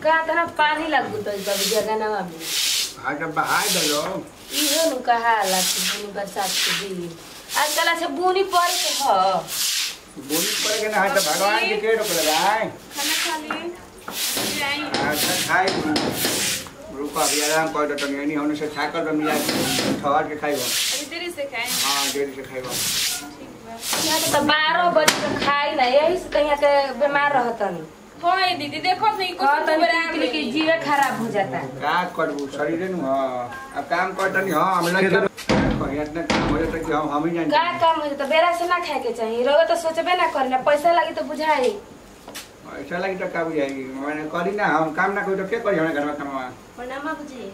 का तना पानी लागू तो बाबू जगनवा में हाँ तो बहाय दलो इहो नु कहाला कि बुनी बरसात के दिन आजकल अच्छा बुनी पड़े के ह बोली पड़े के ना हाँ तो भगवान के के रोक लगाए खाना खा लिए फिर आई अच्छा खाई रुको अभी आराम कर दो तो नहीं होने से छाकर दो मिला ठहर के खाइबो अभी देरी से खाए हाँ देरी से खाइबो ठीक बा यहाँ के तो बारह बजे तक खाई ना यही से तो यहाँ के बीमार रहतनी हाँ ये दीदी देखो नहीं कुछ कहतनी सुबह कि निकली कि जीवे खराब हो जाता का करबू शरीर नु हाँ अब काम करता नहीं हाँ हम लोग कहीं इतना काम हो जाता कि हम हम ही का जान काम हो तो बेरा से ना खाए के चाहिए रोगे तो सोचबे ना करी ना पैसा लगी तो बुझाई ऐसा लगी तो का बुझाएगी मैंने करी ना हम काम ना करी तो क्या करी हमारे घर में काम प्रणाम बुझी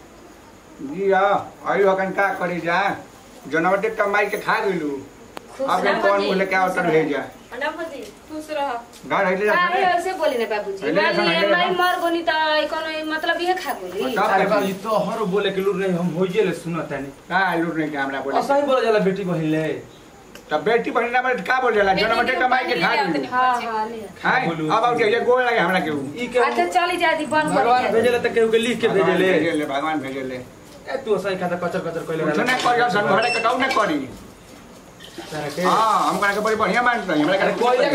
जी हाँ आई हो का करी जा जनवटे कमाई के खा गइलू खुश अब रह कौन बुझी। बोले क्या होता है जा प्रणाम बुझी खुश रहो घर हइले जा काहे ऐसे बोली ना बाबूजी पहले मान ऐसा लिए नहीं माई रहा। मर गोनी तो कोनो मतलब ये खा गोली तब अरे देखी। बाबू तो हर बोले के लूर नहीं हम होइए ले सुनत है का लूट नहीं के हमरा बोले असही बोला जाला बेटी बहिन ले तब बेटी बहन ना बोले का बोल जाला जनवटे कमाई के खा गइलू हाँ हाँ ले हाय बोलू। अब आउ ये गोल लगे हमरा के ई के अच्छा चली जाती बंद भगवान कर भेजेले त केहू के लिख के भेजेले भेजेले भगवान भेजेले ए तू असही खाता कचर कचर कइले कुछ ना करियो सन हमरा के कहू ना करी तारा के हां हम करा के बड़ी बढ़िया मानत नहीं हमरा अरे के कोई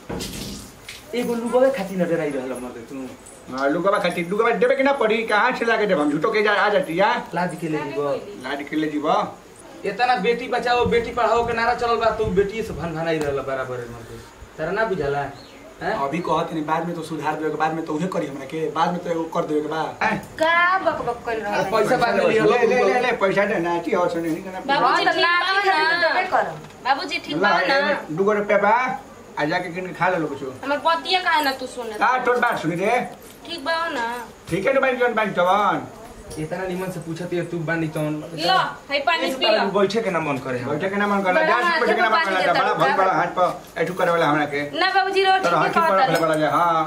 के एगो लुगवे खाती न डराई रहल मत तू हां लुगवा खाती लुगवा देबे के ना पड़ी कहां से लाके देब हम झूठो के जा आ जाती या लाद के ले जीवो लाड के ले जीवा इतना बेटी बचाओ बेटी पढ़ाओ के नारा चलल बा तू बेटी से भन भनाई रहल बराबर मत तारा ना बुझाला हैं अभी कहत नहीं बाद में तो सुधार देवे के बाद में तो उहे करी हमरा के बाद में तो एगो कर देवे के बा हैं? का बक बक कर रहा अरे है पैसा बाद में ले लिहलो ले ले ले पैसा दे ना ची हो सुने नहीं करना बाबूजी हाँ, तो ठीक लाठी बा खातिर ना। देबे करम। बाबूजी ठीक ला, बा ना एगो दूगो रुपया बा आ जाके किन के खा ले लो कुछ हमर पतिया काहे ना तू सुने का तोर बात सुनी रे ठीक बा ना ठीक है ना भाई जोन भाई जवान इतना निमन से पूछत है तू बानी तो लो है पानी पी लो बैठे के ना मन करे हम बैठे के ना मन करला बड़ा जा हाथ बैठे के ना में मन पानी करला देता बड़ा हूँ, बहुत का बड़ा हाथ पर ऐठू करे वाला हमरा के ना बाबूजी रोटी तो के हाथी पर कहता वाला जा हां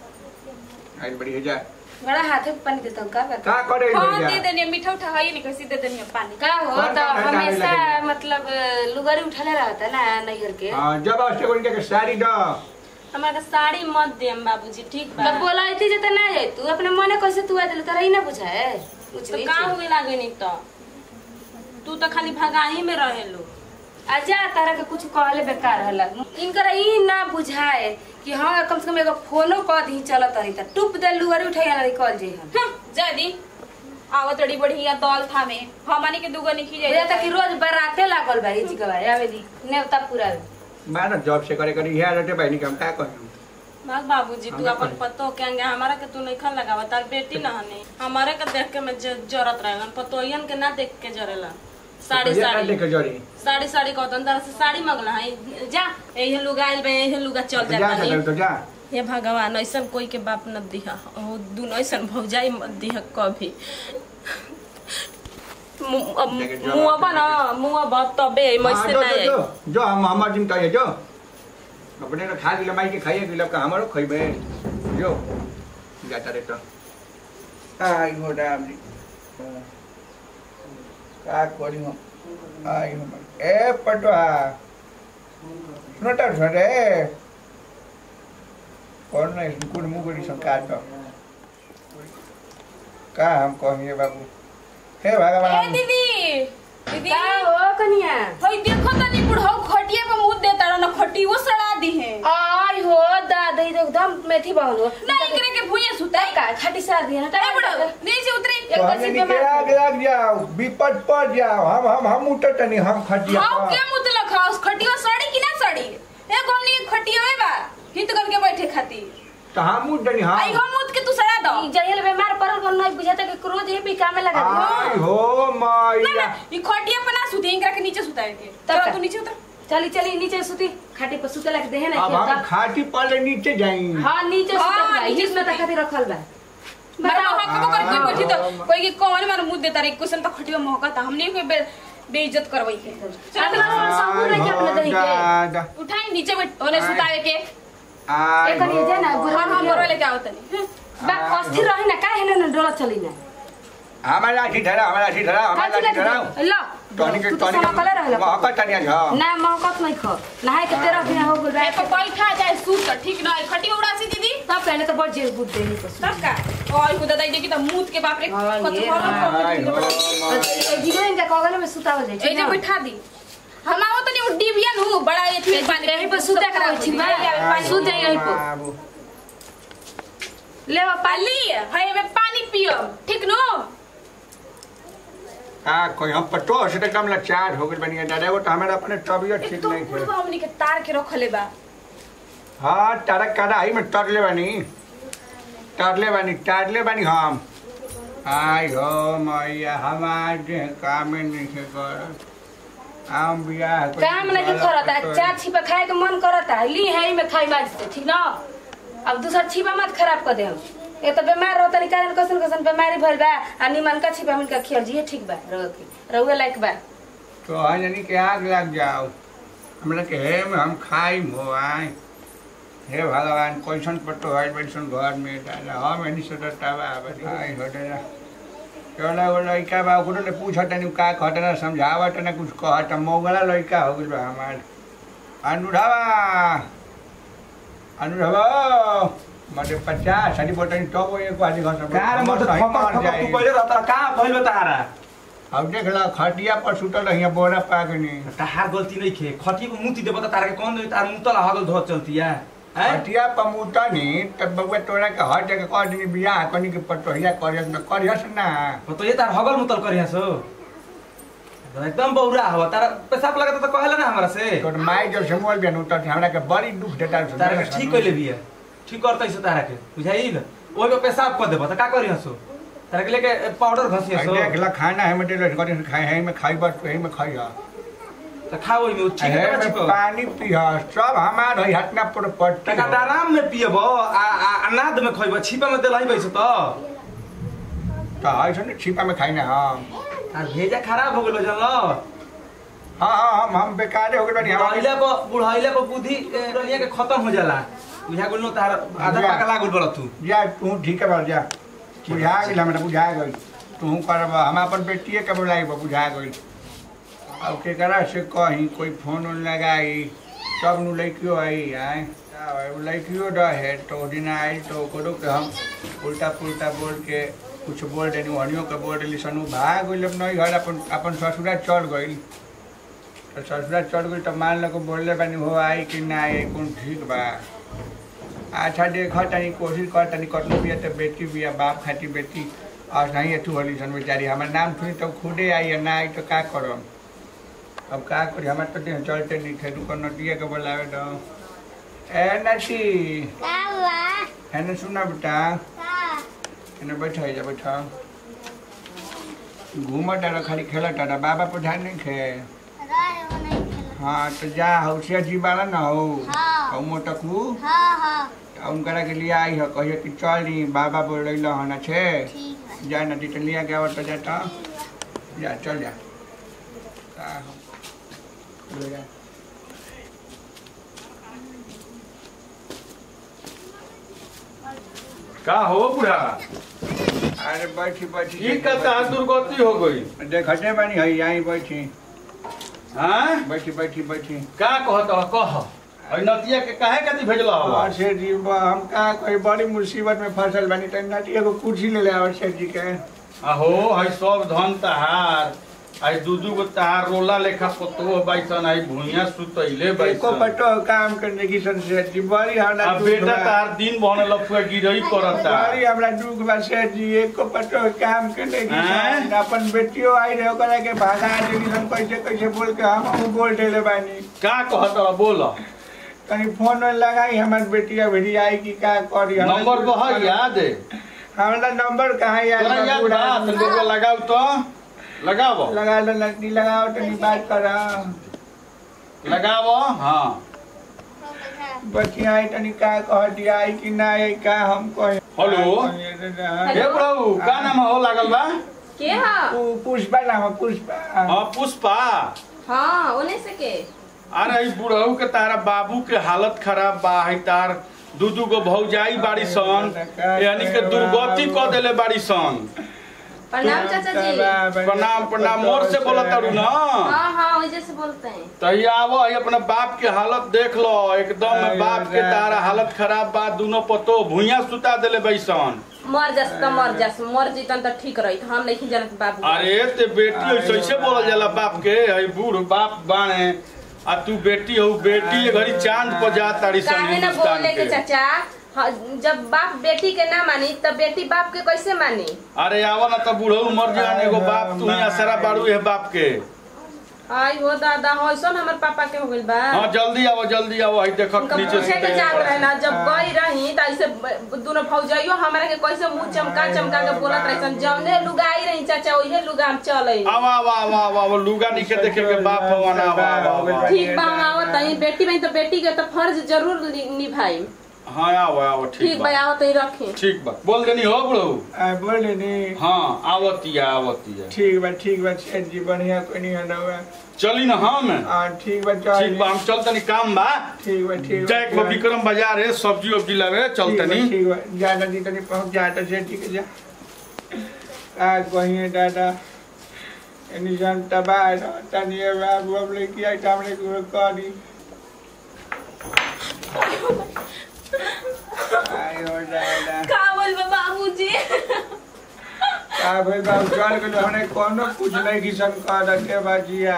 आई बड़ी है जा बड़ा हाथे पे पानी देता हूँ का करता का करे हाँ जा दे देनी मीठा उठा है नहीं कैसे दे देनी पानी का हो कौन तो कौन है डाले हमेशा लगे? मतलब लुगरी उठाले रहता ना नैहर के हां जब आवश्यक उनके के साड़ी दो हमारा साड़ी मत देम बाबूजी ठीक बा तब बोला थी जे तो ना जाए तू अपने मने कैसे तू आ दिल तोरा ही ना बुझाए कुछ तो नहीं का हुए लागे नहीं तो तू तो खाली भगाही में रहेलो आजा तारा के कुछ कहले बेकार हला इनकर ई ना बुझाए कि हाँ कम से कम एगो फोनो कर दी चलत रही त टुप दे लुगरी उठाइया ना निकल जे हम हं, जा दी आवत बड़ी बढ़िया दौल था में हमनी के दुगो निखी बुझा जाए तक कि रोज बराते लागल बा ई के बारे आवे दी नेवता पूरा मैं जॉब से करे करी है रहते बहनी के हम का कहूं भाग बाबूजी तू हमरा अपन कहे। पतो के अंगे हमारा के तू नहीं खन लगावा तार बेटी ना हने हमारे के देख के मैं ज- जरत रहेलन पतोयन के ना देख के जरेला साड़ी ये का साड़ी देखे जरी साड़ी साड़ी कहतन तरह से साड़ी मंगला है जा यही लुगा आइल बे यही लुगा चल जा जाता सकल नहीं तो जा हे भगवान ऐसन कोई के बाप न दिहा ओ दुन ऐसन भौजाई मत दिहा कभी मु- अब देखे जो मुआबा बात ना मुआबा तबे हाँ, मैसे जो ना जो आई जो जो हम हमार दिन कहिए जो अपने तो खा दिला माई के खाइए दिला का हमारो खइबे जो जाता रे तो आई हो राम जी का करी हो आई हो ए पटवा सुनता सुन रे कौन नहीं कुड़ मुगुड़ी संकार तो का हम कहिए बाबू हे ए भगवान दीदी दीदी का हो कनिया होई देखो तनी बुढ़ऊ खटिया पे मुंह देता रहो ना खटी वो सड़ा दी है आई हो दादा ई तो एकदम मेथी बहन हो ना एकरे के भुइया सुताई का खाटी सार दिया ना ए बुढ़ऊ नीचे उतरी एक तो बजे हमने पे के आग लग जाओ विपद पड़ जाओ हम हम हम उठत नहीं हम खटिया हाउ पर। के मुतला खाओ खटिया सड़ी कि ना सड़ी ए गोमनी के खटिया में बा हित करके बैठे खाती तो हम उठ नहीं आई हम हो मुत के तू सड़ा दो ई जहिल बीमार पड़ल को नहीं बुझाता कि क्रोध ये भी काम में लगा आई दिया हो ना मैया ना ई खटिया पे ना सुते इनकरा के नीचे सुताए के तब चल का? तू नीचे उतर चली चली नीचे सुती खाटी पर सुते लग देहे ना अब हम खेता खाटी पड़े नीचे जाई हां नीचे हाँ, सुते बा नीचे हित में सुती। तक खातिर रखल बा बताओ बताओ हम को कोई बैठी तो हाँ। कोई के कौन मार मुंह देता रे क्वेश्चन तो खटिया महकता हमने कोई बे- बेइज्जत करवई है चल अपना संपूर्ण रह के अपने दही के दादा उठाई नीचे बैठ ओने आई। सुतावे के आई एक कनी जा ना और हम बुढ़ा मोरो लेके आओ तनी बा अस्थिर रही ना काहे ना डोला चली ना हमारा लाठी धरा हमारा लाठी धरा हमारा काची लाठी धरा लाठी ल टॉनिक तू तो टॉनिक समकले रहल महकत तनिया छ ना महकत नहीं ख नहाए के तेरा बिना हो गेल ए पर बैठा जाए सूत त ठीक ना खटी उड़ासी दीदी तब पहले तो बड़ जेल बुद्ध देही को तब का और खुदा दाई देखी त मूत के बाप रे हाँ, कत ये भरल हाय कर हो के जीवन इनका कगल में सुतावल जाई ए जे बैठा दी हम आओ तनी उ डिबियन हूं बड़ा ये ठीक पानी यहीं पर सुते करा ठीक बा सुत जाई यहीं पर बाबू ले बा पाली पाली है में पानी पियो ठीक नो आ कोई हम पटो से तो एकदम लाचार हो गइल बनिया दादा वो तो हमारा अपने तबियत ठीक तो नहीं है बुढ़वा हमनी के तार के रखले बा हाँ तारा कड़ाई में तरले बानी तरले बानी तारले बानी हम आई हो मैया हमार जे काम में नहीं के कर आम बियाह कोई काम नहीं के करता चार छिपा खाए के मन करता ली है में खाई माज से ठीक ना अब दूसरा छिपा मत खराब कर दे हम ये तो बीमार रहता नहीं कारण कसन कसन बीमारी भइल बा आ निमन का छिपा मिल का खियल जी ठीक बा रह के रहुए लायक बा तो है यानी कि आग लग जाओ हमरा के हे में हम खाई हो आए हे भगवान कैसन पट्टो है बैसन घर में दादा हम एनी से डटावा आई हो दादा चला वो लड़का बा ओकरो ले पूछत नहीं का कहत ना समझावत ना कुछ कहत मौगला लड़का हो गइल बा हमार अनुरावा अनुरावा मटे पचास सारी बोतल तो वो एक आधी घंटा का रे मत फकट फकट तू पहिले रहता का भइल तारा अब देख ला खटिया पर सुतल रहिया बोरा पाकनी ताहार गलती नहीं खे खटी को मुती देबो त तारा के कौन दे तार मुतल हगल धो चलती है हैं हटिया पमुता नी तब बउआ तोरा के हर जगह कह दिन बियाह कनी के पटोहिया करियस न करियस ना तो ये तार हगल मुतल करिया सो तो एकदम बौरा हो तारा पेशाब लगता तो कहला ना हमरा से तोर माई जब से मोल बियान उतर हमरा के बड़ी दुख देता है तारा के ठीक कइले बिया ठीक करतै से तारा के बुझाइल ओइ पे पेशाब कर देबो त का करिया सो तारा के लेके पाउडर घसिया सो देख ला खाना है मटे लो करी खाए है में खाई बस है में खाई है त खा ओइ में ठीक है है में ठीक पानी पिया सब हमार है हटना पर पट्टी टका आराम में पियबो आ आ अनाद में खइबो छिपा में देलही बैस त तो है सुन छिपा में खाई ना हम तार भेजा खराब हो गेलो जानलो हाँ हाँ हम हम बेकारे हो गए बनी हमारे बुढ़ाइला पर बुढ़ाइला पर बुद्धि ए, रनिया के खत्म हो जाला बुझा गेल तार आधा बुझा। पाका लागल बड़ तू जा तू ठीक है बाबू जा बुझा गेल हमरा बुझा गई तू करब हम अपन बेटिए के बुलाई बुझा गई अब केकरा से कही कोई फोन उन लगाई सब नु लड़कियों आई आए उ लड़कियों रहे तो ओ दिन आई तो ओकरो के हम उल्टा पुल्टा बोल के कुछ बोल देनी हनियो के बोल देली सनु भाग गइल नहीं घर अपन अपन ससुरा चल गइल तो ससुरा चल गइल तो मान लो बोलले बानी हो आई कि ना आई कौन ठीक बा अच्छा देख तनी कोशिश कर तनी कतनो बिया तो बेटी बिया बाप खाती बेटी और नहीं तू होली सन बेचारी हमार नाम सुनी तो खुदे आई है ना आई तो का करम अब का करी हमार तो देह चलते नहीं थे रुको नटिया के बोलावे दो ए नटी है ना सुना बेटा एने बैठा जा बैठा घूम डाला खाली खेला टाटा बाबा पर ध्यान नहीं खे हाँ तो जा हौसिया जी बाला ना हो हाँ। और मोटकू उनकरा के लिए आई है कहिए कि चल री बाबा बोल रही हन छे जा नदी तो लिया गया तो जाता जा चल जा का हो? ले जा। का हो बुढ़ा अरे बैठी बैठी ई का तहार दुर्गति हो गई देखते बानी है यहीं बैठी हाँ बैठी बैठी बैठी का कहत हो कह अइ नतिया के काहे कति भेजला हो और शेठ जी ब- हम का कोई बड़ी मुसीबत में फंसल बानी तो नटी एगो कुर्सी ले ले और शेठ जी के अहो हई सब धन तहार आई दू दू गो तहार रोला लेखा पतो बैसन आई भुइया सुतैले एको बैसन पटो काम करने की सन शेठ जी बड़ी हमरा अब दुख बेटा बा। तार दिन बहने लफुआ गिरई करता बड़ी हमरा दुख बा शेठ जी एको पटो काम करने की हैं? सन अपन बेटियों आई रहे ओकरा के भागा देली सन कैसे कैसे बोल के हम हम बोल देले बानी का कहत हो बोल कहीं फोन लगाई हमार बेटिया भेजी आई कि का करी हमरा नंबर दुख कह बा। याद है हमरा नंबर कहाँ याद तोरा बा? याद पूरा बा तनिको के लगाऊ तो लगावो लगा लो लड़की लगाओ तनी बात करा लगावो हाँ बच्ची आई तनी का कह दिया आई कि ना आई का हम कहे हेलो? हे प्रभु का नाम हो लागल बा के हा पु- पुष्पा नाम है, पुष्पा हाँ पुष्पा हां ओने से के अरे ई बुढ़ऊ के तारा बाबू के हालत खराब बा है तार दू दू गो भौजाई बाड़ी सन यानी के दुर्गति क देले बाड़ी सन प्रणाम चाचा जी प्रणाम प्रणाम मोर से बोला तारू ना हाँ हाँ वजह से बोलते हैं तही आवो है अपना बाप के हालत देख लो एकदम अरे बाप के यार। तारा हालत खराब बा दोनों पतो भुइया सुता देले बैसन मर जास त मर जास मर जीतन त ठीक रही हम नहीं जानत बाबू अरे ते बेटी ऐसे ऐसे बोलल जाला बाप के है बूढ़ बाप बाणे आ तू बेटी हो बेटी ये घड़ी चांद पर जा तारी सन काहे ना हिंदुस्तान बोले के के चाचा हाँ, जब बाप बेटी के ना मानी तब बेटी बाप के कैसे मानी अरे आवा ना त बूढ़ऊ मर जान एगो बाप तू ही असरा बाड़ू है बाप के आई हो दादा हो ऐसा हमर पापा के हो गइल बा हाँ जल्दी आवो जल्दी आवो है देख उनका नीचे पूछे के जात रहे ना जब गई रही त ऐसे ब- दोनों फौजाइयो हमरा के कैसे मुंह चमका चमका के बोलत रही सन जौने लुगाई रही चाचा ओहे लुगा हम चले आवा आवा आवा आवा आवा लुगा नीचे देखे के बाप भगवान आवा आवा आवा ठीक बा हम आवत हई बेटी बहन तो बेटी के तो फर्ज जरूर नि- निभाई हाँ आओ आओ ठीक ठीक बा बा आवत हई रखे ठीक बा बोल देनी हो बड़ऊ बोले नी हाँ आवतिया आवतिया ठीक बा ठीक बा सेठ जी बढ़िया कोई नहीं हटा हुआ चली ना हम हाँ ठीक बा चल ठीक बा हम चल तनी काम बा ठीक बा ठीक बा जाए के बा विक्रम बाजार है सब्जी वब्जी लावे चल ठीक बा, तनी ठीक बा ज्यादा जी तनी पहुंच जाता सेठ जी के जा आ कहिए दादा एनी जान तबाह रहता नहीं है बाबू अब लेके आई तो हमने को करी आयो दादा का बोल बाबूजी का भाई बाबू चल गेलो हमने कोनो कुछ नहीं किसन कर रखे बाजिया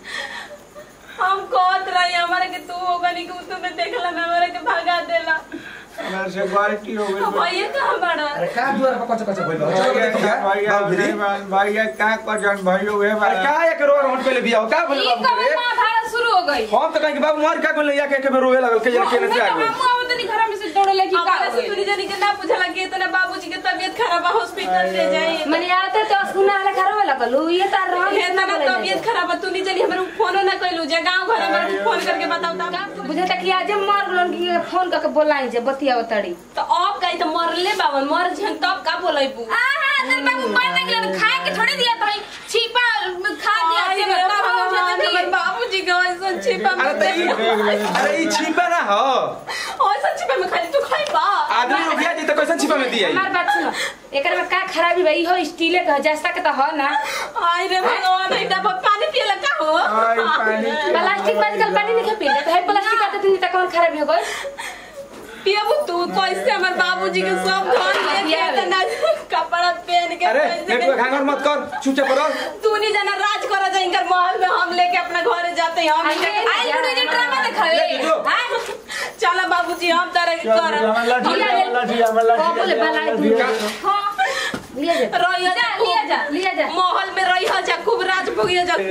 हम कहत रही हमारे के तू होगा नहीं कि तुम्हें देखला ना हमारे के भगा देला हमरा से गलती हो गई भैया कहाँ बड़ा अरे का दुआर पर कच्चा कच्चा बोल भैया भैया भैया भैया का कजन भैया उहे अरे वाला का एक रोड रोड पे ले बिया का बोले ई बाबू कब रे ना भाड़ा शुरू हो गई हम तो कहीं के बाबू मार का कोन ले या के के रोए लगल के यार के ने आ गई हम आवत नहीं घर में से दौड़े लगी का हमारे हो से गइल? तुनी जानी के ना पूछा लगी इतना बाबूजी के तबीयत खराब है हॉस्पिटल ले जाइए मने आते तो सुना वाला घर वाला कलू ये तार रहा हे ना तबीयत खराब है तुनी जानी हमरे फोनो ना कइलू जे गांव घर में फोन करके बताओ ता बुझे तक कि आज मर गलन की फोन करके बोलाई जे बतिया तड़ी तो अब कहीं तो मरले बाबा मर जन तब का बोलैबू आहा तेरे बाबू मर नहीं गलन खाए के थोड़ी दिया तो छिपा खा दिया आई से रे तब हो भगवान, जाता हमर कि बाबूजी के ऐसा छिपा अरे में त ई अरे ई छिपा ना हो ऐसा छिपा में खाली तू खाई बा आदमी लोग या जी त कैसन छिपा में दिया हमार बात सुनो एकर में का खराबी भाई हो स्टीले का जैसा के तो हो ना आई रे भगवान ई डब्बा पानी पियला का हो आई पानी प्लास्टिक में आजकल पानी नहीं पी तो है प्लास्टिक आते दिन तक कौन खराबी हो गई पियबू तू कैसे हमर बाबूजी के सब धन लेके इतना कपड़ा पहन के अरे कैसे नेटुआ घांगर मत कर चुपचाप रह तू नहीं जाना राज करा जाएंगे महल में हम लेके अपना घरे जाते हैं हम आई आई बुढ़ी जी ड्रामा दिखावे ले जो। हां चलो बाबूजी हम तरह के करब को बोले बलाई तू हां लिया जा रहिया जा लिया जा लिया जा महल में रहिया जा खूब राज भोगिया जा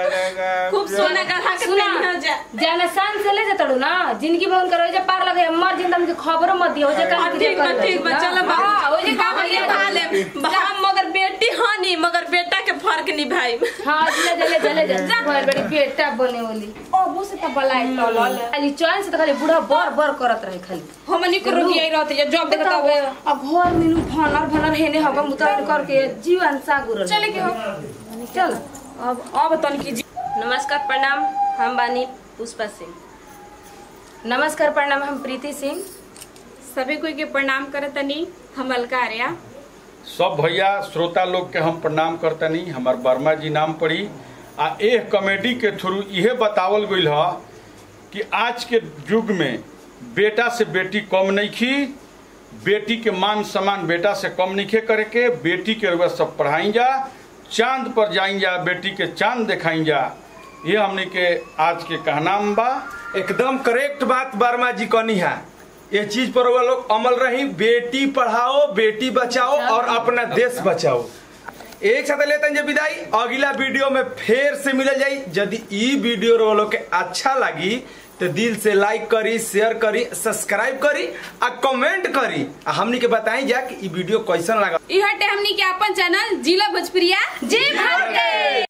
खूब सोना गढ़ा के सुना पहनिया जा जाना शान से ले जतड़ू ना जिंदगी में उनकर ओजे पार लगे मर जिंदा हमके खबरो मत दियो ओजे हाँ, काम ठीक बा ठीक बा चलो हां ओजे काम बाबू लिया खा ले हम मगर बेटी हानि मगर बेटा के फर्क नहीं भाई हां ले जा ले जा ले जा घर बड़ी बेटा बने वाली ओ वो से तब बलाई तो लल खाली चैन से तो खाली बूढ़ा बर बर करत रहे खाली हमनी को रुकिया ही रहते जब देखता बताओ हुए अब घर में नु भनर भनर हेने हवा मुतार करके जीवन सागुर चले के हो चल अब अब तन की जी- नमस्कार प्रणाम हम बानी पुष्पा सिंह नमस्कार प्रणाम हम प्रीति सिंह सभी कोई के प्रणाम करतनी हम अलका आर्या सब भैया श्रोता लोग के हम प्रणाम करतनी हमार वर्मा जी नाम पड़ी आ एह कॉमेडी के थ्रू इहे बतावल गइल ह कि आज के युग में बेटा से बेटी कम नहीं खी बेटी के मान सम्मान बेटा से कम नहीं खे करे के बेटी के रुआ सब पढ़ाई जा चांद पर जाई जा बेटी के चांद दिखाई जा ये हमने के आज के कहनाम बा एकदम करेक्ट बात वर्मा जी कहनी है ये चीज पर वो लोग अमल रही बेटी पढ़ाओ बेटी बचाओ और अपना देश बचाओ एक साथ लेते हैं जे विदाई अगला वीडियो में फिर से मिल जाई यदि ई वीडियो रो लोग के अच्छा लगी तो दिल से लाइक करी शेयर करी सब्सक्राइब करी आ कमेंट करी आ हमनी के बताई जा कि ई वीडियो कैसन लगा ई हटे हमनी के अपन चैनल जिला भोजपुरिया जी भर के